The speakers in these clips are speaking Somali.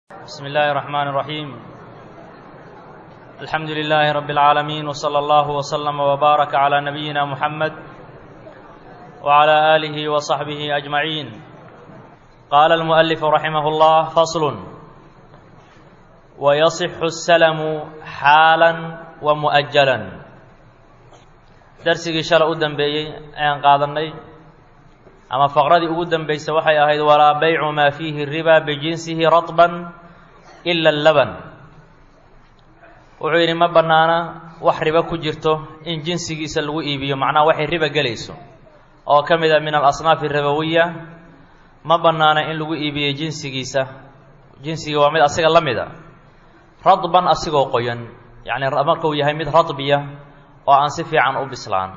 بسم الله الرحمن الرحيم الحمد لله رب العالمين وصلى الله وسلم وبارك على نبينا محمد وعلى آله وصحبه أجمعين قال المؤلف رحمه الله فصل ويصح السلم حالا ومؤجلا درسigii shalay u dambeeyey ayaan qaadanay ama faqradii ugu dambaysa waxay ahayd walaa baycu maa fiihi riba bijinsihi raطban ila laban wuxuu yidhi ma bannaana wax ribo ku jirto in jinsigiisa lagu iibiyo macnaha waxay riba gelayso oo ka mid a min alasnaaf arabawiya ma bannaana in lagu iibiyo jinsigiisa jinsiga waa mid asiga la mid a radban asigoo qoyan yacni markuu yahay mid radbiya oo aan si fiican u bislaan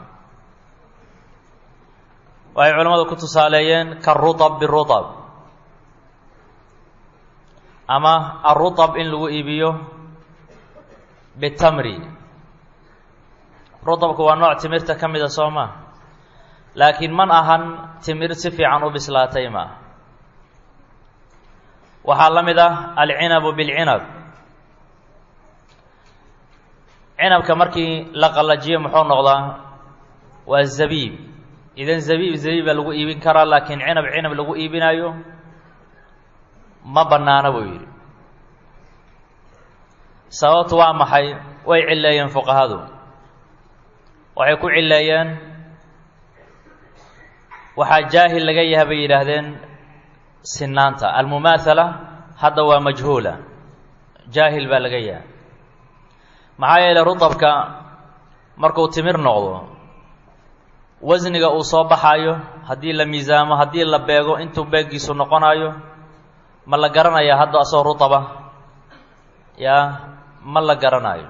waxay culimmadu ku tusaaleeyeen karutab birutab ama arutab in lagu iibiyo bitamri rutabku waa nooc timirta ka mida soo maa laakiin man ahan timir si fiican u bislaatay maaha waxaa la mid ah alcinabu bilcinab cinabka markii la qallajiyo muxuu noqdaa waa zabiib idan zabiib zabiiba lagu iibin karaa laakiin cinab cinab lagu iibinayo ma bannaana buu yidhi sababtu waa maxay way cilleeyeen fuqahadu waxay ku cilleeyeen waxaa jaahil laga yahay bay yidhaahdeen sinaanta almumaathala hadda waa majhuula jaahil baa laga yahay maxaa yeelay rutabka markuu timir noqdo wasniga uu soo baxaayo haddii la miisaamo haddii la beego intuu beeggiisu noqonayo ma la garanayaa hadda asoo rutaba yaa ma la garanayo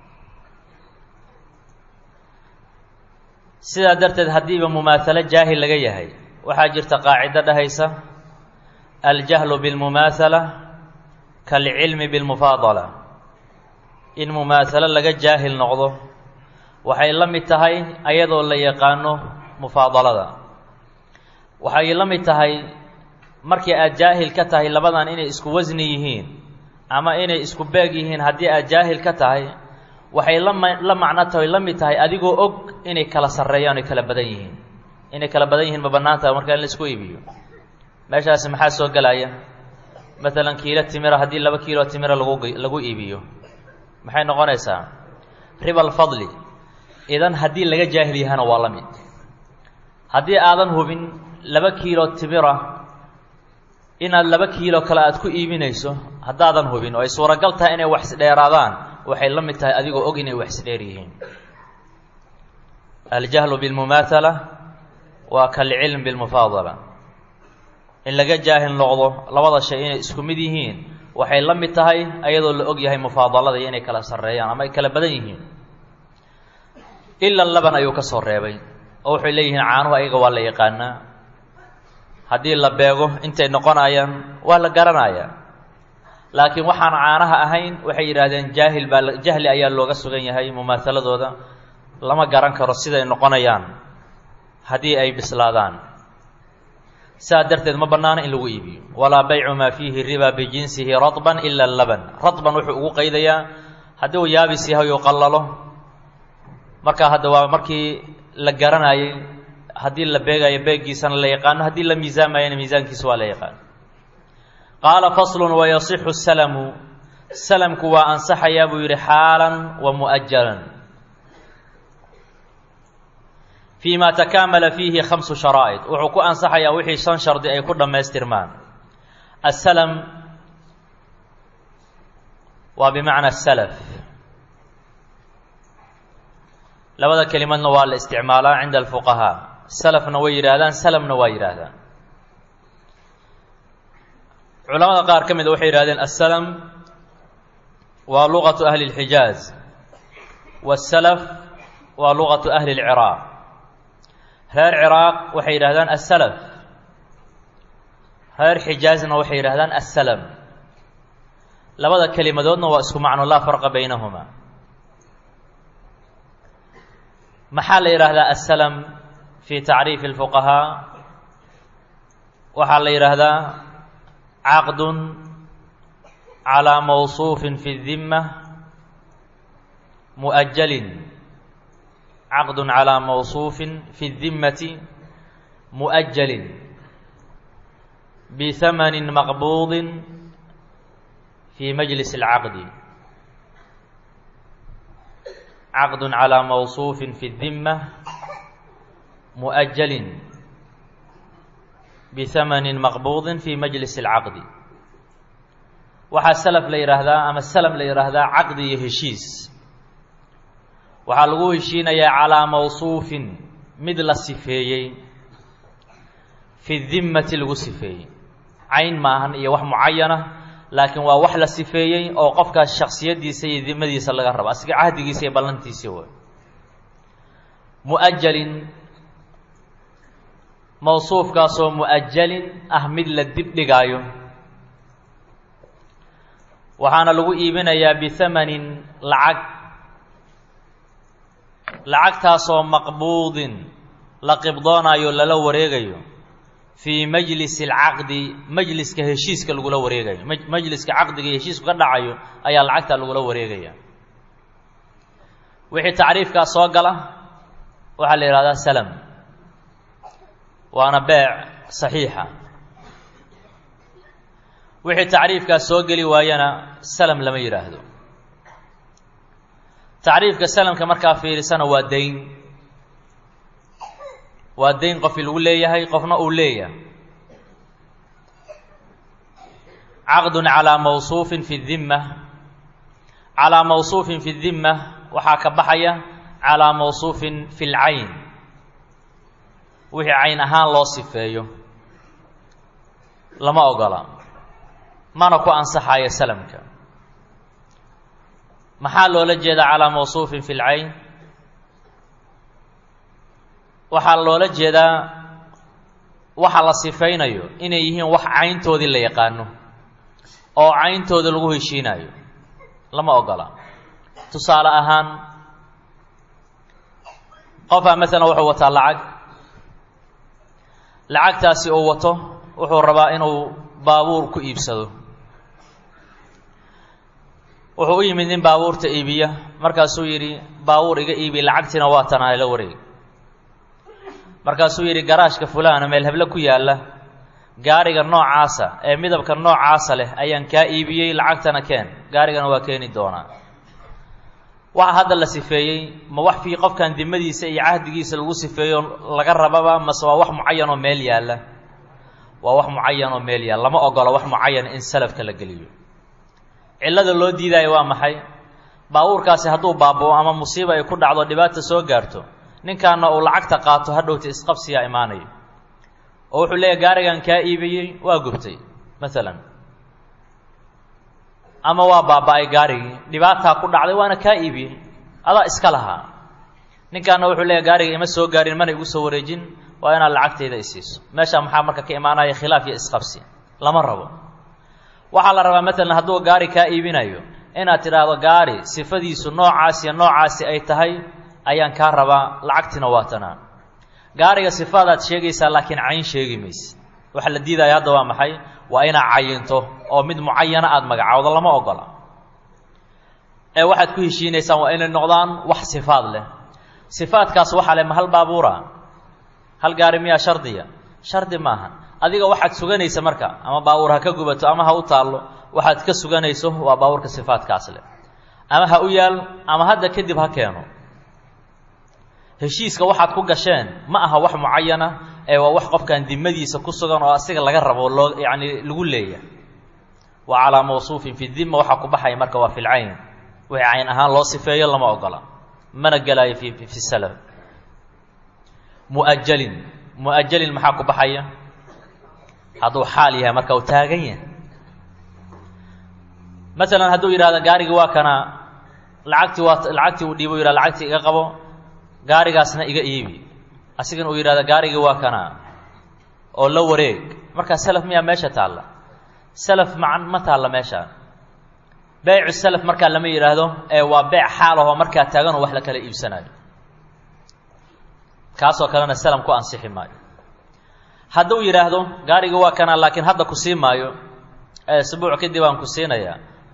sidaa darteed haddiiba mumaahalo jaahil laga yahay waxaa jirta qaacido dhahaysa aljahlu bilmumaathala kaalcilmi bilmufaadala in mumaahalo laga jaahil noqdo waxay la mid tahay ayadoo la yaqaano mufaadalada waxay la mid tahay markii aad jaahil ka tahay labadan inay isku wasni yihiin ama inay isku beeg yihiin haddii aad jaahil ka tahay waxay lama la macno tahay la mid tahay adigoo og inay kala sarreeyaan oy kala badan yihiin inay kala badan yihiin ma bannaan tahay markaa in la isku iibiyo meeshaasi maxaa soo gelaya maalan kiilo timira haddii laba kiilo timira lagu lagu iibiyo maxay noqonaysaa riba alfadli idan haddii laga jaahil yahana waa la mid haddii aadan hubin laba kiilo timira inaad laba kiilo kale aad ku iibinayso haddaadan hubin oo ay suuragal tahay inay wax isdheeraadaan waxay la mid tahay adigoo og inay wax isdheer yihiin aljahlu bilmumaathala waa kalcilm bilmufaadala in laga jaahil noqdo labada shay inay isku mid yihiin waxay la mid tahay ayadoo la og yahay mufaadalada iyo inay kala sarreeyaan ama ay kala badan yihiin ila laban ayuu ka soo reebay oo waxay leeyihiin caanuhu ayaga waa la yaqaanaa haddii la beego intay noqonayaan waa la garanayaa laakiin waxaan caanaha ahayn waxay yidhaahdeen jaahil baa jahli ayaa looga sugan yahay mumaahaladooda lama garan karo siday noqonayaan haddii ay bislaadaan sidaa darteed ma bannaana in lagu iibiyo walaa baycu maa fiihi riba bijinsihi radban ila laban radban wuxuu ugu qaydayaa haddii uu yaabis yahay uu qallalo markaa hadda waa markii la garanayay haddii la beegayo beeggiisana la yaqaano haddii la miisaamayana miisaankiisa waa la yaqaano qaala faslun wayasixu salamu salamku waa ansaxayaa buu yidhi xaalan wa mu'ajalan fii ma takaamala fiihi khamsu sharaa'id wuxuu ku ansaxayaa wixii shan shardi ay ku dhammaystirmaan asalam waa bimacna salaf labada kelimadna waa la isticmaalaa cinda alfuqahaa salafna way yidhaahdaan salamna waa yidhaahdaan culamada qaar ka mida waxay yidhahdeen assalam waa luqatu ahli اlxijaaz wasalaf waa luqatu ahli اlciraaq reer ciraaq waxay yidhahdaan assalaf reer xijaazna waxay yidhahdaan assalam labada kelimadoodna waa isku macno laa farqa baynahuma maxaa la yidhaahdaa assalam fi tacriifi اlfuqahaa waxaa la yidhaahdaa caqdun calىa mawصuufin fi الdima muؤjalin caqd calىa mawصuufin fi الdimati muؤjalin bثamani maqbuudi fi majlis اlcaqdi caqd calىa mawصuufin fi الdima muؤjalin bثamani maqbuudi fi majlis اlcaqdi waxaa salaf la yidhaahdaa ama salam la yidhaahdaa caqdi iyo heshiis waxaa lagu heshiinayaa calaa mawsuufin mid la sifeeyey fi dimmati lagu sifeeyey cayn maahan iyo wax mucayana laakiin waa wax la sifeeyey oo qofkaas shaksiyaddiisa iyo dimadiisa laga rabo asiga cahdigiisa iyo ballantiisii way mu'ajalin mawsuufkaasoo mu'ajalin ah mid la dib dhigaayo waxaana lagu iibinayaa bihamanin lacag lacagtaasoo maqbuudin la qibdoonayo lala wareegayo fii majlisi alcaqdi majliska heshiiska lagula wareegayo majliska caqdiga iyo heshiisku ka dhacayo ayaa lacagtaa lagula wareegaya wixii tacriifkaas soo gala waxaa la yidhahdaa salam waana beec saxiixa wixii tacriifkaas soo geli waayana salam lama yidhaahdo tacriifka salamka markaa fiirisana waa dayn waa dayn qofii lagu leeyahay qofna uu leeyahay caqdun calaa mawsuufin fi dimma calaa mawsuufin fi dimma waxaa ka baxaya calaa mawsuufin fi lcayn wixii cayn ahaan loo sifeeyo lama ogola mana ku ansaxayo salamka maxaa loola jeedaa calaa mawsuufin fi lcayn waxaa loola jeedaa waxa la sifaynayo inay yihiin wax cayntoodii la yaqaano oo cayntooda lagu heshiinayo lama ogola tusaale ahaan qofaa masalan wuxuu wataa lacag lacagtaasi uu wato wuxuu rabaa inuu baabuur ku iibsado wuxuu u yimid nin baabuurta iibiya markaasuu yidhi baabuur iga iibi lacagtiina waa tanaa la wareeg markaasuu yidhi garaashka fulaana meel heble ku yaalla gaariga noocaasa ee midabka noocaasa leh ayaan kaa iibiyey lacagtana keen gaarigana waa keeni doonaa waxa hadda la sifeeyey ma wax fii qofkan dimadiisa iyo cahdigiisa lagu sifeeyo laga rababa mase waa wax mucayan oo meel yaalla waa wax mucayan oo meel yaalla lama ogola wax mucayan in salafka la geliyo cillada loo diidaayo waa maxay baabuurkaasi hadduu baaba'o ama musiiba ay ku dhacdo dhibaata soo gaarto ninkaana uu lacagta qaato hadhowta isqabsiyaa imaanayo oo wuxuu leeyahy gaarigan kaa iibiyey waa gubtay maalan ama waa baaba-ay gaarigii dhibaataa ku dhacday waana kaa iibiyey adaa iska lahaa ninkaana wuxuu leeyahy gaariga ima soo gaarin mana igu soo wareejin waa inaad lacagtayda isiiso meeshaa maxaa marka ka imaanaya khilaaf iyo isqabsi lama rabo waxaa la rabaa maalan hadduu gaari kaa iibinayo inaad tidhaahdo gaari sifadiisu noocaas iyo noocaasi ay tahay ayaan kaa rabaa lacagtiina waa tanaa gaariga sifaadaad sheegaysaa laakiin cayn sheegi mayse waxa la diidaya hadda waa maxay waa inaad cayinto oo mid mucayana aada magacowdo lama ogola ee waxaad ku heshiinaysaan waa inay noqdaan wax sifaad leh sifaadkaas waxaa leh ma hal baabuura hal gaari miyaa shardiya shardi maaha adiga waxaad suganaysa marka ama baabuur ha ka gubato ama ha u taallo waxaad ka suganayso waa baabuurka sifaadkaas leh ama ha u yaal ama hadda kadib ha keeno heshiiska waxaad ku gasheen ma aha wax mucayana ee waa wax qofkan dimadiisa ku sugan oo asiga laga rabo loo yacni lagu leeyahay wa calaa mawsuufin fi dima waxaa ku baxaya marka waa fi lcayn wixii cayn ahaan loo sifeeyo lama ogola mana gelaayo fi fi salaf mu'ajalin mu'ajalin maxaa ku baxaya hadduu xaal yahay marka uu taagan yahay masalan hadduu yidhahdo gaarigii waa kana lacagtii waa lacagtii uu dhiibo yidhah lacagtii iga qabo gaarigaasna iga iibi asigana uu yidhahdo gaarigii waa kana oo la wareeg markaa salaf miyaa meesha taalla salaf ma ma taalla meesha beycu salaf markaa lama yidhaahdo ee waa beec xaal ahoo markaa taaganoo wax la kala iibsanayo kaasoo kalena salam ku ansixi maayo hadduu yidhaahdo gaarigii waa kana laakiin hadda ku sii maayo ee isbuuc kadib aan ku siinayaa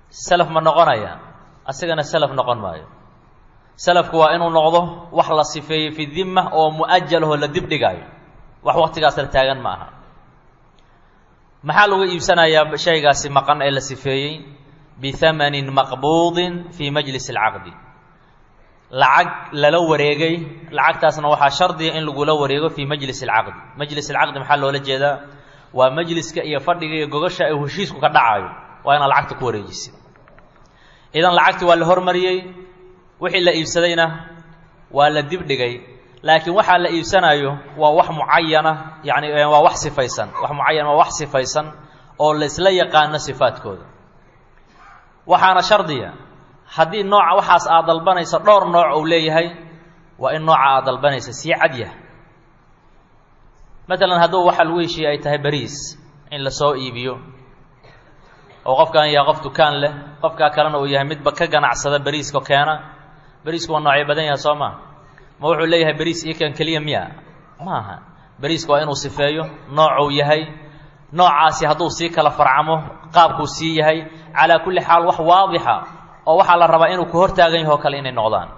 salaf ma noqonaya asigana salaf noqon maayo salafku waa inuu noqdo wax la sifeeyey fi dimma oo mu'ajalahoo la dib dhigaayo wax waktigaas la taagan ma aha maxaa lagu iibsanayaa shaygaasi maqan ee la sifeeyey bihamanin maqbuudin fii majlis alcaqdi lacag lala wareegay lacagtaasna waxaa shardiga in lagula wareego fii majlis alcaqdi majlis alcaqdi maxaa loola jeedaa waa majliska iyo fadhiga iyo gogasha ay heshiisku ka dhacaayo waa inaad lacagta ku wareejisid idan lacagti waa la hormariyey wixii la iibsadayna waa la dib dhigay laakiin waxaa la iibsanayo waa wax mucayana yani waa wax sifaysan wax mucayan waa wax sifaysan oo laysla yaqaano sifaadkooda waxaana shardiya haddii nooca waxaas aad dalbanaysa dhowr nooc uu leeyahay waa in nooca aad dalbanaysa sii cadyah matalan hadduu waxa lagu heshiiyey ay tahay bariis in lasoo iibiyo oo qofkan yahay qof dukaan leh qofkaa kalena uu yahay midba ka ganacsada beriiska keena beriisku waa noocyo badan yahay soo maa ma wuxuu leeyahay beriis ikan keliya miya ma aha beriiska waa inuu sifeeyo noocuu yahay noocaasi hadduu sii kala farcamo qaabkuu sii yahay calaa kulli xaal wax waadixa oo waxaa la rabaa inuu ku hortaagan yaho kale inay noqdaan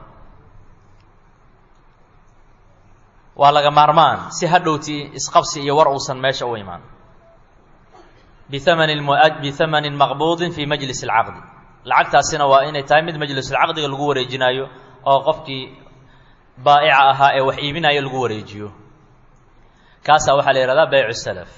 waa laga maarmaan si hadhowtii isqabsi iyo war uusan meesha u imaan bihamani bihamanin maqbuudin fii majlis alcaqdi lacagtaasina waa inay tahay mid majlisulcaqdiga lagu wareejinaayo oo qofkii baa'ica ahaa ee wax iibinaayo lagu wareejiyo kaasaa waxaa la yihahdaa baycu salaf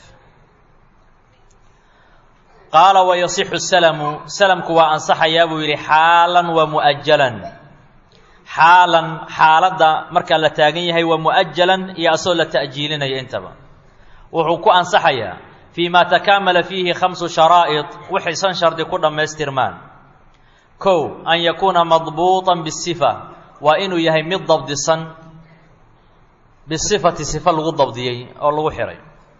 qaala wayasixu salamu salamku waa ansaxayaa buu yidhi xaalan wa mu'ajalan xaalan xaaladda markaa la taagan yahay waa mu'ajalan iyo asoo la ta'jiilinayo intaba wuxuu ku ansaxayaa fii ma takaamala fiihi khamsu sharaa'id waxay shan shardi ku dhammaystirmaan kow an yakuuna madbuuطan bisifa waa inuu yahay mid dabdisan bisifati sifa lagu dabdiyey oo lagu xihay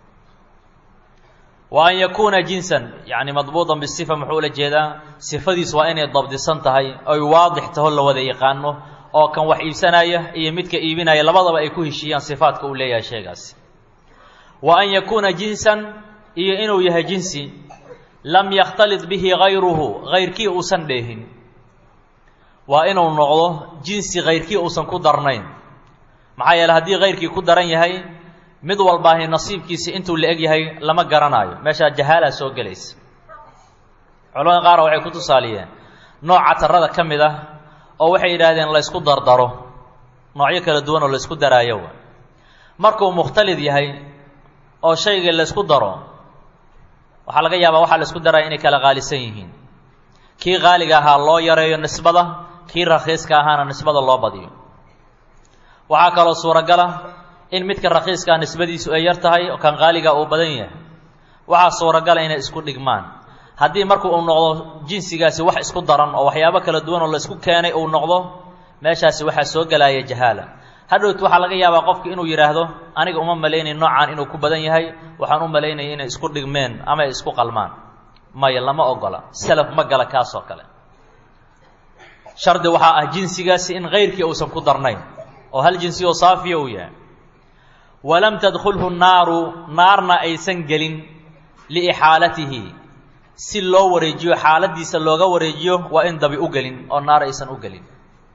wa an yakuuna jinsan yacni madbuuطan bisifa muxuu ula jeedaa sifadiis waa inay dabdisan tahay oy waadix taho la wada yaqaano oo kan wax iibsanaya iyo midka iibinaya labadaba ay ku heshiiyaan sifaadka uu leeyahay sheegaasi wa an yakuuna jinsan iyo inuu yahay jinsi lam yakhtalid bihi gayruhu gayrkii uusan dheehin waa inuu noqdo jinsi kayrkii uusan ku darnayn maxaa yeele haddii kayrkii ku daran yahay mid walbaahi nasiibkiisi intuu la eg yahay lama garanaayo meeshaa jahaalaa soo gelaysa culamada qaar waxay ku tusaaliyeen nooca tarada ka mid ah oo waxay yidhaahdeen laysku dardaro noocyo kala duwan oo laysku daraayo markuu mukhtalid yahay oo shayga laysku daro waxaa laga yaabaa waxaa laysku daraya inay kala qaalisan yihiin kii qaaliga ahaa loo yareeyo nisbada kii rakhiiska ahaana nisbada loo badiyo waxaa kaloo suuragala in midka rakhiiskaa nisbadiisu ay yar tahay oo kan qaaliga uu badan yahay waxaa suuragala inay isku dhigmaan haddii marku uu noqdo jinsigaasi wax isku daran oo waxyaabo kala duwan oo la isku keenay uu noqdo meeshaasi waxaa soo gelaya jahaala hadhowt waxaa laga yaabaa qofki inuu yidhaahdo aniga uma malaynay noocaan inuu ku badan yahay waxaan u malaynaya inay isku dhigmeen ama ay isku qalmaan maya lama ogola salaf ma gala kaasoo kale shardi waxaa ah jinsigaasi in kayrkii uusan ku darnayn oo hal jinsi oo saafiya uu yahay walam tadkhulhu naaru naarna aysan gelin liixaalatihi si loo wareejiyo xaaladiisa looga wareejiyo waa in dabi u gelin oo naar aysan u gelin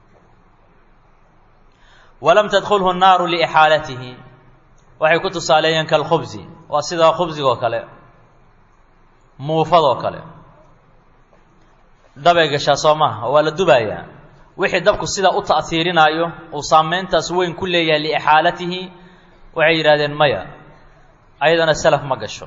walam tadkhulhu naaru liixaalatihi waxay ku tusaaleeyeen kalkhubsi waa sida khubsigoo kale muufadoo kale dabay gashaa soo maha waa la dubayaa wixii dabku sida u ta'hiirinaayo uu saameyntaas weyn ku leeyahay liixaalatihi waxay yidhahdeen maya ayadana salaf ma gasho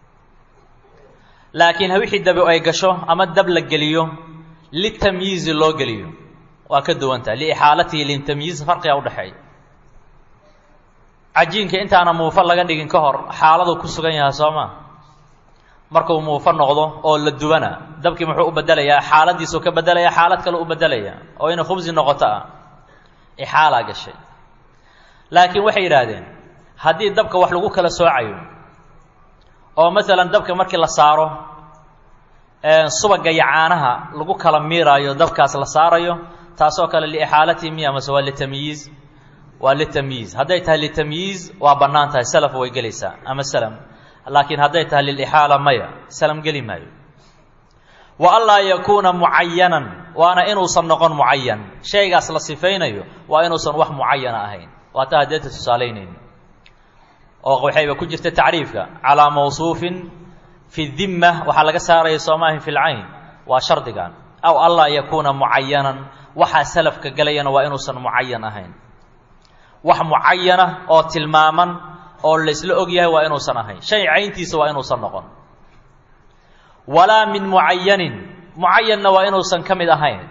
laakiin wixii dabi ay gasho ama dab la geliyo litamyiizi loo geliyo waa ka duwantaha liixaalatihi litamyiiz farqiga udhexeeya cajiinka intaana muufo laga dhigin ka hor xaaladu ku sugan yahay soo ma markuu muufo noqdo oo la dubana dabkii muxuu u bedelayaa xaaladiisuu ka bedelaya xaalad kale u bedelaya oo inay khubsi noqoto ah ixaalaa gashay laakiin waxay yidhaahdeen haddii dabka wax lagu kala soocayo oo masalan dabka markii la saaro subaga iyo caanaha lagu kala miiraayo dabkaas la saarayo taasoo kale liixaalatihi miya mase waa litamyiiz waa litamyiiz hadday tahay litamyiiz waa bannaan tahay salaf way gelaysaa ama salam laakiin hadday tahay lilixaala maya salam geli maayo wa anlaa yakuuna mucayanan waana inuusan noqon mucayan shaygaas la sifaynayo waa inuusan wax mucayana ahayn waata hadeeta tusaalaynayni oo waxayba ku jirta tacriifka calaa mawsuufin fi dimma waxaa laga saaraya soomaahin fi lcayn waa shardigan aw anlaa yakuuna mucayanan waxaa salafka gelayana waa inuusan mucayan ahayn wax mucayana oo tilmaaman oo laysla og yahay waa inuusan ahayn shay cayntiisa waa inuusan noqon walaa min mucayanin mucayanna waa inuusan ka mid ahayn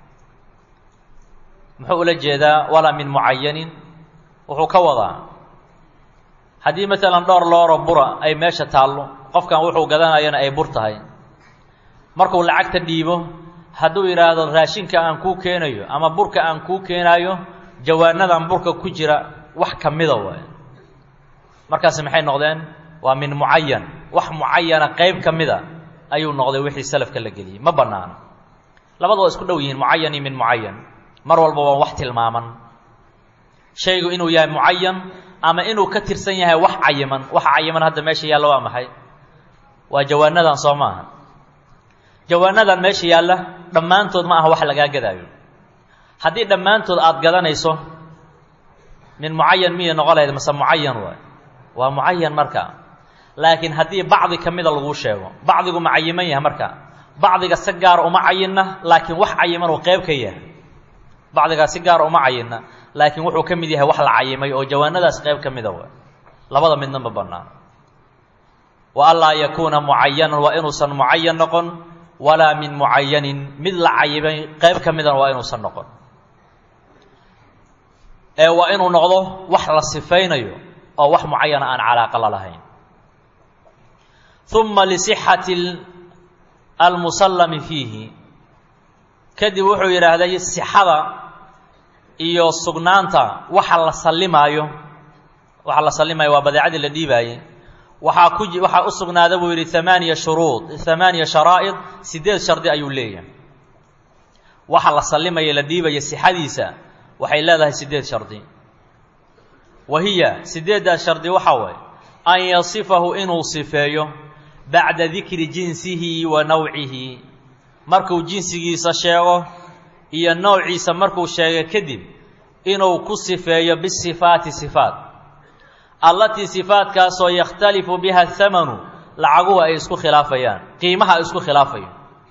muxuu ula jeedaa walaa min mucayanin wuxuu ka wadaa haddii maalan dhowr looro bura ay meesha taallo qofkan wuxuu gadanayana ay bur tahay markuu lacagta dhiibo hadduu yidhaahdo raashinka aan kuu keenayo ama burka aan kuu keenaayo jawaanadan burka ku jira wax ka mida waay markaasi maxay noqdeen waa min mucayan wax mucayana qayb ka mida ayuu noqday wixii salafka la geliyey ma bannaano labada waa isku dhow yihiin mucayan iyo min mucayan mar walba waa wax tilmaaman shaygu inuu yahay mucayan ama inuu ka tirsan yahay wax cayiman waxa cayiman hadda meesha yaalla waa maxay waa jawaanadan soo maaha jawaanadan meesha yaalla dhammaantood ma aha wax lagaa gadaayo haddii dhammaantood aada gadanayso min mucayan miyay noqon lahayd mase mucayan waay waa mucayan marka laakiin haddii bacdi ka mida laguu sheego bacdigu ma cayiman yahay marka bacdiga si gaara uma cayinna laakiin wax cayiman uu qayb ka yahay bacdigaa si gaara uma cayinna laakiin wuxuu ka mid yahay wax la cayimay oo jawaanadaas qayb ka mida waay labada midna ma bannaan wa anlaa yakuuna mucayanan waa inuusan mucayan noqon walaa min mucayanin mid la cayimay qayb ka midana waa inuusan noqon ee waa inuu noqdo wax la sifaynayo oo wax mucayana aan calaaqa la lahayn uma lisixati almusallami fiihi kadib wuxuu yidhaahday sixada iyo sugnaanta waxa la sallimaayo waxa la sallimaayo waa badeecadii la dhiibaayey waxaa ku waxaa u sugnaada buu yidhi amaaniya shuruud amaaniya sharaa'id sideed shardi ayuu leeyahay waxa la sallimaya la dhiibaya sixadiisa waxay leedahay sideed shardi wa hiya sideeddaas shardi waxaa waay an yasifahu inuu sifeeyo bacda dikri jinsihi wa nawcihi markuu jinsigiisa sheego iyo noociisa markuu sheegay kadib inuu ku sifeeyo bisifaati sifaat allatii sifaatkaasoo yakhtalifu biha athamanu lacaguhu ay isku khilaafayaan qiimaha ay isku khilaafayo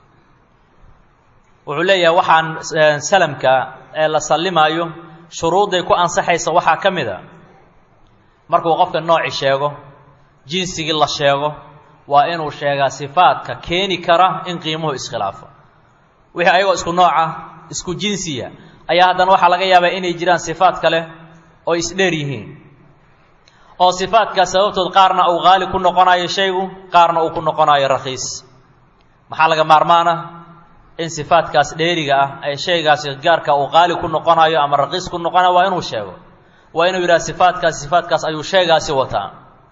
wuxuu leeyahay waxaan salamka ee la sallimaayo shuruudday ku ansaxaysa waxaa ka mid a markuu qofka nooci sheego jinsigii la sheego waa inuu sheegaa sifaadka keeni kara in qiimuhu iskhilaafo wixii ayagoo isku nooca isku jinsiya ayaa haddana waxaa laga yaabaa inay jiraan sifaad kale oo isdheer yihiin oo sifaadkaas sababtood qaarna uu qaali ku noqonayo shaygu qaarna uu ku noqonayo rakhiis maxaa laga maarmaana in sifaadkaas dheeriga ah ee shaygaasi gaarka uu qaali ku noqonayo ama raqiis ku noqonayo waa inuu sheego waa inuu yidhaha sifaadkaas sifaadkaas ayuu shaygaasi wataa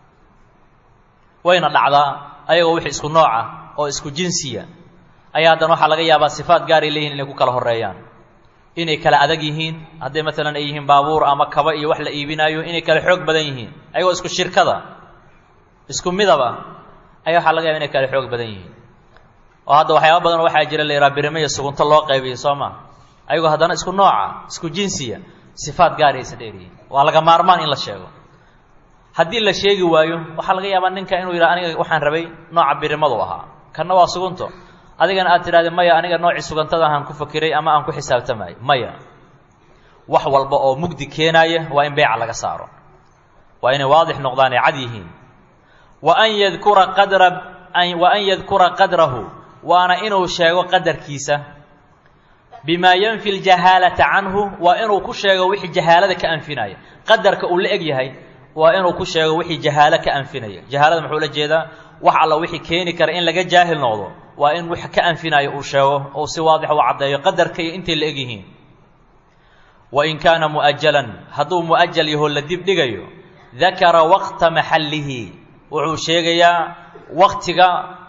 wayna dhacdaa ayagoo wixii isku nooca oo isku jinsiya ayaa haddana waxaa laga yaabaa sifaad gaaray leeyihin inay ku kala horreeyaan inay kala adag yihiin hadday maalan ay yihiin baabuur ama kaba iyo wax la iibinaayo inay kala xoog badan yihiin ayagoo isku shirkada isku midaba ayaa waxaa laga yaaba inay kala xoog badan yihiin oo hadda waxyaaba badan waxaa jira la yidhaha birime iyo sugunto loo qaybiyo soo maa ayagoo haddana isku nooca isku jinsiya sifaad gaaraysa dheeryihiin waa laga maarmaan in la sheego haddii la sheegi waayo waxaa laga yaabaa ninka inuu yidhaha aniga waxaan rabay nooca birimadu ahaa kanna waa sugunto adigana aad tidhahde maya aniga noocii sugantada ahaan ku fakiray ama aan ku xisaabtamayo maya wax walba oo mugdi keenaaya waa in beeca laga saaro waa inay waadix noqdaan ay cad yihiin wa an yadkura qadra wa an yadkura qadrahu waana inuu sheego qadarkiisa bimaa yanfi ljahaalata canhu waa inuu ku sheego wixii jahaalada ka anfinaya qadarka uu la eg yahay waa inuu ku sheego wixii jahaalo ka anfinaya jahaalada muxuu la jeedaa wax alla wixii keeni kara in laga jaahil noqdo waa in wix ka anfinaayo uu sheego ou si waadix u caddeeyo qadarka iyo intay la eg yihiin wain kaana mu'ajalan hadduu mu'ajal yaho la dib dhigayo dakara waqta maxallihi wuxuu sheegayaa waqtiga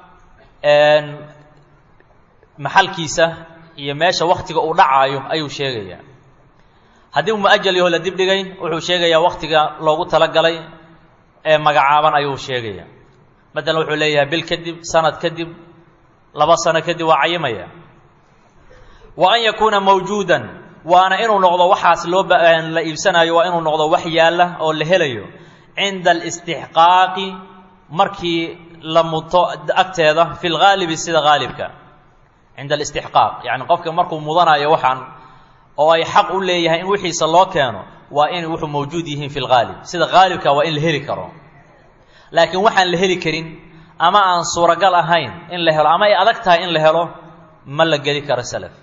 maxalkiisa iyo meesha waktiga uu dhacaayo ayuu sheegayaa haddii mu'ajal yaho la dib dhigay wuxuu sheegayaa waktiga loogu talagalay ee magacaaban ayuu sheegayaa matalan wuxuu leeyahay bil kadib sanad kadib laba sano kadib waa cayimaya wa an yakuuna mawjuudan waana inuu noqdo waxaas loo la iibsanayo waa inuu noqdo wax yaalla oo la helayo cinda alistixqaaqi markii la muto agteeda fi lgaalibi sida haalibka cinda alistixqaaq yacni qofka markuu mudanayo waxaan oo ay xaq u leeyahay in wixiisa loo keeno waa in wuxuu mawjuud yihiin fi lgaalib sida haalibka waa in la heli karo laakiin waxaan la heli karin ama aan suuragal ahayn in la helo ama ay adag tahay in la helo ma la geli karo salaf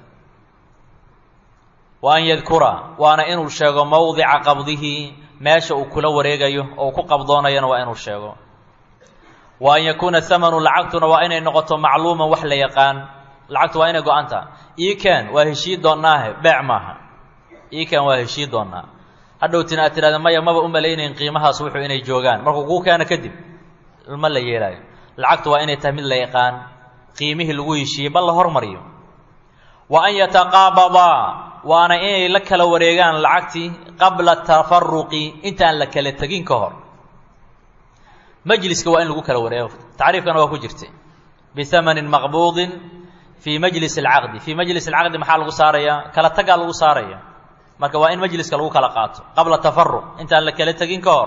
wa an yadkura waana inuu sheego mowdica qabdihi meesha uu kula wareegayo oo uu ku qabdoonayana waa inuu sheego wa an yakuuna hamanu lacagtuna waa inay noqoto macluuman wax la yaqaan lacagtu waa inay go-an taha iikan waa heshii doonnaahe beec maaha iikan waa heshii doonnaa hadhowtina aad tidhahda maya maba u malaynayn qiimahaas wuxuu inay joogaan markuu kuu keeno kadib ma la yeelaayo lacagtu waa inay tahay mid la yaqaan qiimihii lagu heshiiyey bal la hormariyo wa an yataqaabadaa waana inay la kala wareegaan lacagtii qabla tafaruqi intaan la kala tegin ka hor majliska waa in lagu kala wareego tacriifkana waa ku jirtay bihamanin maqbuudin fii majlis alcaqdi fii majlis alcaqdi maxaa lagu saarayaa kala tagaa lagu saaraya marka waa in majliska lagu kala qaato qabla tafaruq intaan la kala tegin ka hor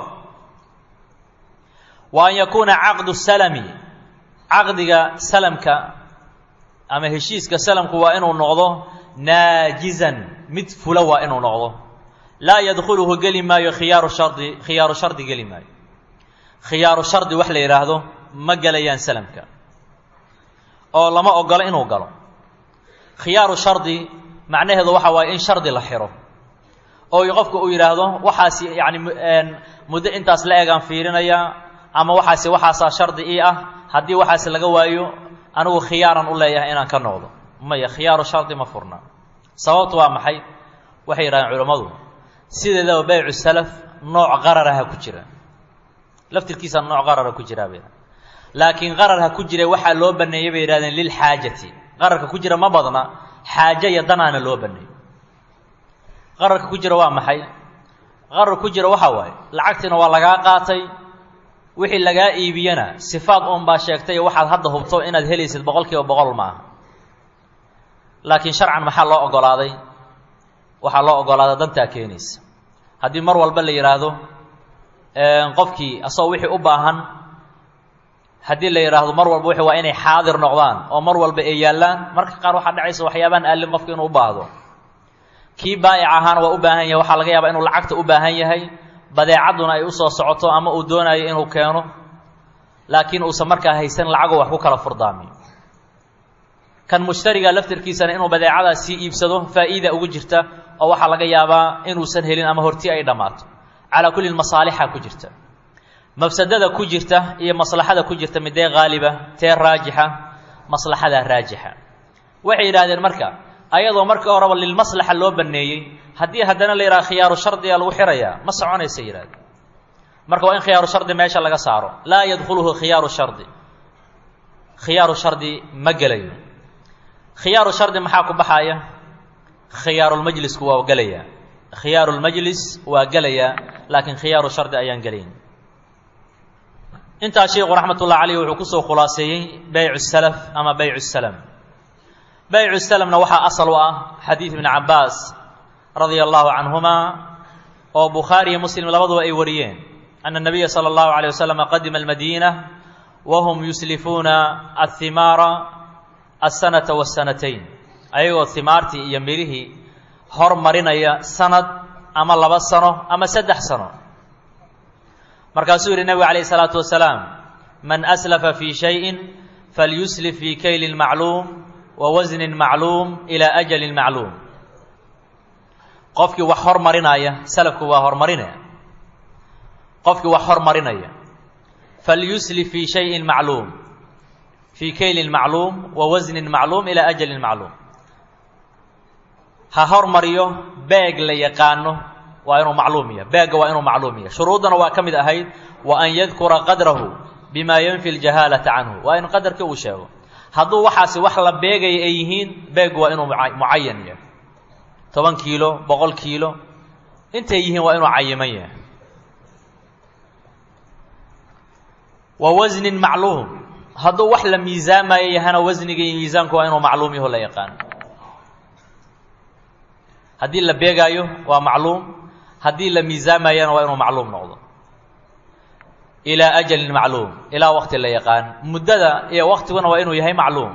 wa an yakuuna caqdu salami caqdiga salamka ama heshiiska salamku waa inuu noqdo naajizan mid fula waa inuu noqdo laa yadkhuluhu geli maayo khiyaaru shardi khiyaaru shardi geli maayo khiyaaru shardi wax la yidhaahdo ma gelayaan salamka oo lama ogolo inuu galo khiyaaru shardi macnaheedu waxa waaye in shardi la xiro oo qofka uu yidhaahdo waxaas yacni muddo intaas la egaan fiirinayaa ama waxaasi waxaasaa shardi ii ah haddii waxaasi laga waayo anigu khiyaaran u leeyahay inaan ka noqdo maya khiyaaru shardi ma furna sababtu waa maxay waxay yidhahdeen culammadu sideedaba baycu salaf nooc qararaha ku jira laftirkiisa nooc qarara ku jiraa bay laakiin qararha ku jira waxaa loo baneeyey bay yihahdeen lilxaajati qararka ku jira ma badna xaajo iyo danaana loo baneeyo qararka ku jira waa maxay qarar ku jira waxaa waaye lacagtiina waa lagaa qaatay wixii lagaa iibiyana sifaad uun baa sheegtay waxaad hadda hubto inaad helaysid boqol kiiba boqol maaha laakiin sharcan maxaa loo ogolaaday waxaa loo ogolaaday dantaa keenaysa haddii mar walba la yidhaahdo qofkii asagoo wixii u baahan haddii la yidhaahdo mar walba wixii waa inay xaadir noqdaan oo mar walba ay yaallaan marka qaar waxaa dhacaysa waxyaabaan aalin qofka inuu u baahdo kii baa'ic ahaana waa u baahan yahay waxaa laga yaabaa inuu lacagta u baahan yahay badeecadduna ay usoo socoto ama uu doonayo inuu keeno laakiin uusan markaa haysan lacagoo wax ku kala furdaamiyo kan mushtariga laftirkiisana inuu badeecadaas sii iibsado faa'iida ugu jirta oo waxaa laga yaabaa inuusan helin ama horti ay dhammaato calaa kulli masaalixa ku jirta mafsadada ku jirta iyo maslaxada ku jirta midee haaliba tee raajixa maslaxadaa raajixa waxay yidhahdeen marka ayadoo markii horeba lilmaslaxa loo baneeyey haddii haddana la yidhaha khiyaaru shardiga lagu xirayaa ma soconaysa yidhahde marka waa in khiyaaru shardi meesha laga saaro laa yadkhuluhu khiyaaru shardi khiyaaru shardi ma gelayo khiyaaru shardi maxaa ku baxaya khiyaarulmajlisku waa gelaya khiyaarulmajlis waa gelaya laakiin khiyaaru shardi ayaan gelayn intaa sheikhu raxmat ullahi caleyh wuxuu kusoo khulaaseeyey beycu salaf ama beycu salam beycu salamna waxaa asal u ah xadiid ibni cabbaas radia allahu canhuma oo bukhaari iyo muslim labaduba ay wariyeen ana nabiya sala allahu aleyh wasalam qadima almadiina wahum yuslifuuna athimaara asanata wasanatayn ayagoo himaartii iyo mirihii hormarinaya sanad ama laba sano ama saddex sano markaasuu yidhi nebigu calayh isalaatu wasalaam man aslafa fii shayin falyuslif fii kaylin macluum wa wasnin macluum ilaa ajalin macluum qofkii wax hormarinaya salafku waa hormarinaya qofkii wax hormarinaya falyuslif fii shayin macluum fii kaylin macluum wa wasnin macluum ilaa ajalin macluum ha hormariyo beeg la yaqaano waa inuu macluum yahay beegga waa inuu macluum yahay shuruuddana waa ka mid ahayd wa an yadkura qadrahu bima yanfi ljahaalata canhu waa in qadarkii uu sheego hadduu waxaasi wax la beegaya ay yihiin beeggu waa inuu mucayan yahay toban kiilo boqol kiilo intay yihiin waa inuu cayiman yahay wa wasnin macluum hadduu wax la miisaamayo yahana wasniga iyo miisaanku waa inuu macluum yaho la yaqaano haddii la beegaayo waa macluum haddii la miisaamayana waa inuu macluum noqdo ilaa ajalin macluum ilaa waqti la yaqaan muddada iyo waqtiguna waa inuu yahay macluum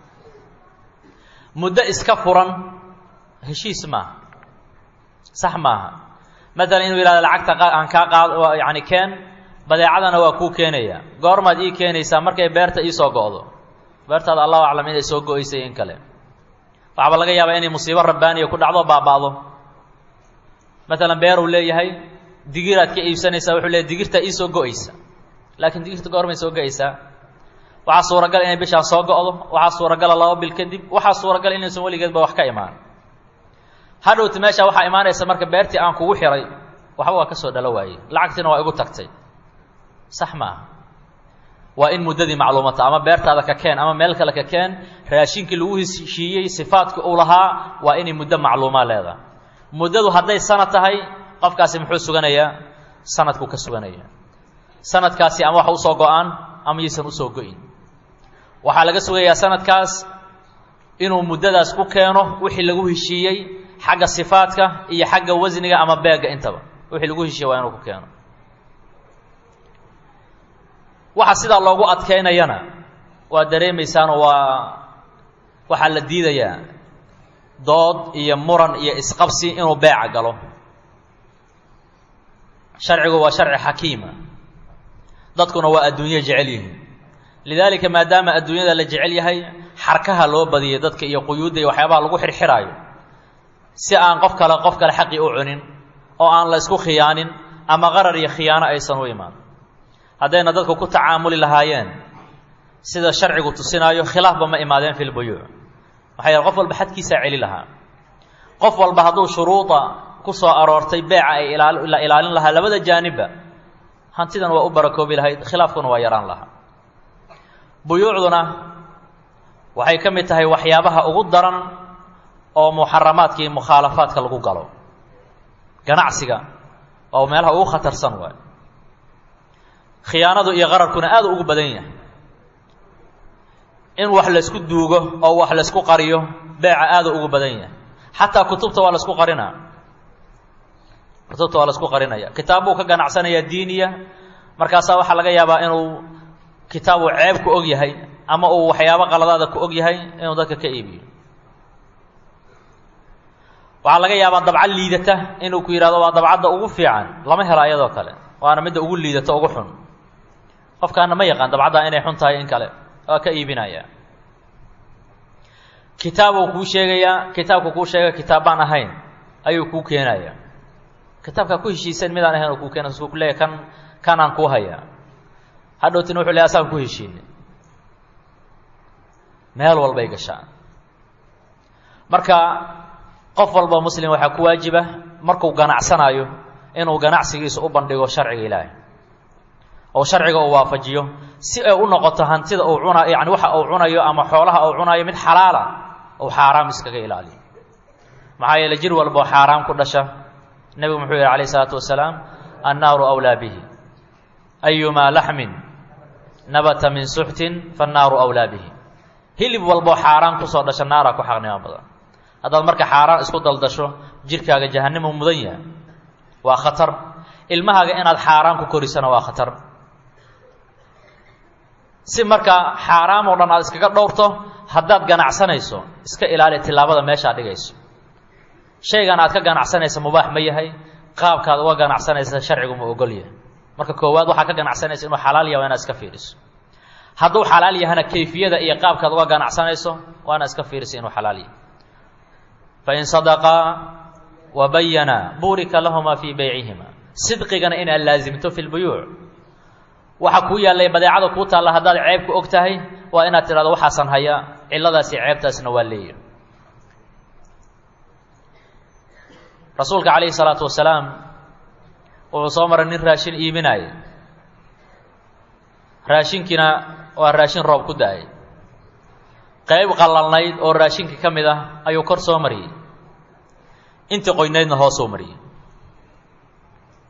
muddo iska furan heshiis maaha sax maaha maalan inuu yihahdo lacagta aan kaa qaad yani keen badeecadana waa kuu keenaya goormaad ii keenaysaa markay beerta iisoo go'do beertaada allahu aclam inay soo go-aysay in kale waxaaba laga yaabaa inay musiibo rabbaaniya ku dhacdo baaba'do maalan beeruu leeyahay digiraad ka iibsanaysaa wuxuu leeyahy digirtaa iisoo go-aysa laakiin digirta goormay soo go-aysaa waxaa suuragal inay bishaan soo go'do waxaa suuragala laba bil kadib waxaa suuragal inaysan weligeedba wax ka imaan hadhowta meesha waxaa imaanaysa marka beertii aan kugu xiray waxba waa ka soo dhalo waayey lacagtiina waa igu tagtay sax maaha waa in muddadii macluumata ama beertaada ka keen ama meel kale ka keen raashinkii lagu heshiiyey sifaadka uu lahaa waa inay muddo macluumaa leedahay muddadu hadday sanad tahay qofkaasi muxuu suganayaa sanadkuu ka suganaya sanadkaasi ama wax usoo go-aan ama yaysan usoo go-in waxaa laga sugayaa sanadkaas inuu muddadaas ku keeno wixii lagu heshiiyey xagga sifaadka iyo xagga wasniga ama beega intaba wixii lagu heshiiyey waa inuu ku keeno waxa sidaa loogu adkeynayana waa dareemaysaanoo waa waxaa la diidayaa dood iyo muran iyo isqabsi inuu beeca galo sharcigu waa sharci xakiima dadkuna waa adduunyo jecel yihiin lidaalika maadaama adduunyada la jecel yahay xarkaha loo badiyay dadka iyo quyuudda iyo waxyaabaha lagu xirxiraayo si aan qof kale qof kale xaqii u cunin oo aan la ysku khiyaanin ama qarar iyo khiyaano aysan u imaan haddayna dadku ku tacaamuli lahaayeen sida sharcigu tusinaayo khilaafba ma imaadeen fi lbuyuuc maxaa yeele qof walba xadkiisaa celi lahaa qof walba hadduu shuruuda ku soo aroortay beeca ay la ilaalin lahaa labada jaanibba hantidan waa u barakoobi lahayd khilaafkuna waa yaraan lahaa buyuucduna waxay ka mid tahay waxyaabaha ugu daran oo muxaramaadka iyo mukhaalafaadka lagu galo ganacsiga oo meelaha ugu khatarsan waay khiyaanadu iyo qararkuna aad ugu badan yahay in wax laysku duugo oo wax laysku qariyo beeca aada ugu badan yahay xataa kutubta waa laisku qarinaa kutubta waa laisku qarinaya kitaab buu ka ganacsanayaa diiniya markaasaa waxaa laga yaabaa inuu kitaabu ceeb ku og yahay ama uu waxyaabo qaladaada ku og yahay inuu dadka ka iibiyo waxaa laga yaabaa dabcad liidata inuu ku yidhahdo waa dabcadda ugu fiican lama helo ayadoo kale waana midda ugu liidata ugu xun qofkaana ma yaqaan dabcaddaa inay xun tahay in kale waa ka iibinaya kitaabuu kuu sheegayaa kitaabku kuu sheega kitaab baan ahayn ayuu kuu keenaya kitaabkaa ku heshiisan midaan ahayn oo kuu keena su ku leeya kan kanaan kuu hayaa hadhowtina wuxuu leey asaan ku heshiinay meel walbay gashaan marka qof walba muslim waxaa ku waajiba markuu ganacsanaayo inuu ganacsigiisa u bandhigo sharciga ilaahay oo sharciga uu waafajiyo si ay u noqoto hantida uu cuna yani waxa uu cunayo ama xoolaha uu cunayo mid xalaala uu xaaraam iskaga ilaaliyo maxaa yeele jir walboo xaaraam ku dhasha nebigu muxuu yihi alayh isalaatu wasalaam annaaru awlaa bihi ayumaa laxmin nabata min suxtin fannaaru awlaa bihi hilib walboo xaaraan kusoo dhasha naaraa ku xaqnimo badan haddaad marka xaaraan isku daldasho jirkaaga jahannimu mudan yahay waa khatar ilmahaaga inaad xaaraan ku korisana waa khatar si marka xaaraam oo dhan aad iskaga dhowrto haddaad ganacsanayso iska ilaali tillaabada meeshaad dhigayso shaygan aad ka ganacsanaysa mubaax ma yahay qaabkaad uga ganacsanaysa sharcigu ma ogol yahay marka koowaad waxaa ka ganacsanaysa inuu xalaal yahay waa inaad iska fiiriso hadduu xalaal yahana kayfiyada iyo qaabkaad uga ganacsanayso waa inaad iska fiiriso inuu xalaal yahay fain sadaqaa wa bayana buurika lahuma fii beycihima sidqigana inaad laasimto fi lbuyuuc waxa kuu yaallay badeecada kuu taalla haddaad ceeb ku og tahay waa inaad tidhahdo waxaasan haya cilladaasi ceebtaasna waa leeyahy rasuulka calayhi salaatu wasalaam wuxuu soo maray nin raashin iibinaya raashinkiina waa raashin roob ku da-ay qayb qallalnayd oo raashinka ka mid ah ayuu kor soo mariyey intii qoynaydna hoosuu mariyey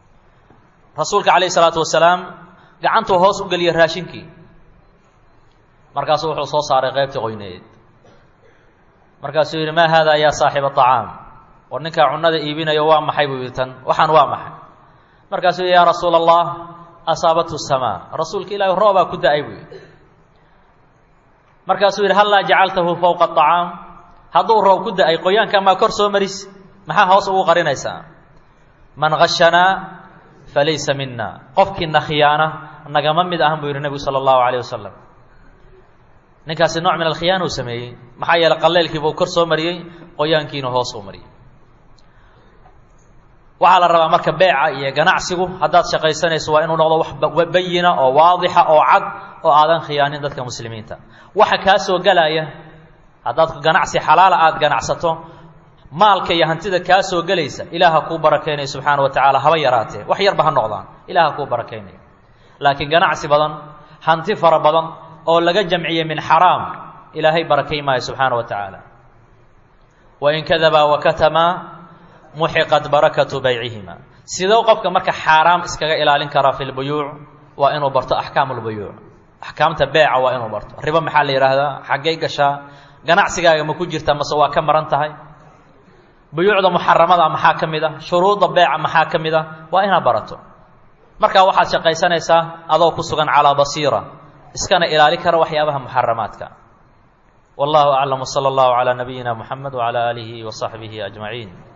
rasuulka calayhi salaatu wasalaam gacantuu hoos u geliyey raashinkii markaasuu wuxuu soo saaray qaybtii qoyneed markaasuu yidhi maa haada yaa saaxiba acaam war ninkaa cunada iibinayo waa maxay buu yidhi tan waxaan waa maxay markaasuu yidhi yaa rasuula allah asaabathu samaa rasuulka ilaahi roobaa ku da-ay buu yidhi markaasuu yidhi hallaa jacaltahu fowqa acaam hadduu roob ku da-ay qoyaanka maa kor soo maris maxaa hoos ugu qarinaysaa man hashanaa falaysa mina qofkiina khiyaana nagama mid ahan buu yidhi nebigu sala allahu alayh wasalam ninkaasi nooc min alkhiyaana uu sameeyey maxaa yeeley qaleylkiibuu kor soo mariyey qoyaankiina hoos uu mariyey waxaa la rabaa marka beeca iyo ganacsigu haddaad shaqaysanayso waa inuu noqdo wax bayina oo waadixa oo cad oo aadan khiyaanin dadka muslimiinta waxa kaa soo gelaya haddaad ganacsi xalaala aada ganacsato maalka iyo hantida kaa soo gelaysa ilaaha kuu barakaynayo subxaana wa tacaala haba yaraatee wax yarba ha noqdaan ilaaha kuu barakaynayo laakiin ganacsi badan hanti fara badan oo laga jamciyey min xaraam ilaahay barakay maayo subxaana wa tacaala wain kadabaa wakatamaa muxiqat barakatu baycihima sidoo qofka marka xaaraam iskaga ilaalin karaa fi lbuyuuc waa inuu barto axkaamu lbuyuuc axkaamta beeca waa inuu barto ribo maxaa la yidhaahdaa xaggay gashaa ganacsigaaga ma ku jirta mase waa ka maran tahay buyuucda muxaramada maxaa ka mid a shuruudda beeca maxaa ka mid a waa inaad barato markaa waxaad shaqaysanaysaa adoo ku sugan calaa basiira iskana ilaali kara waxyaabaha muxaramaadka wallahu aclam wsala allahu calaa nabiyina muxamed wacalaa aalihi wa saxbihi ajmaciin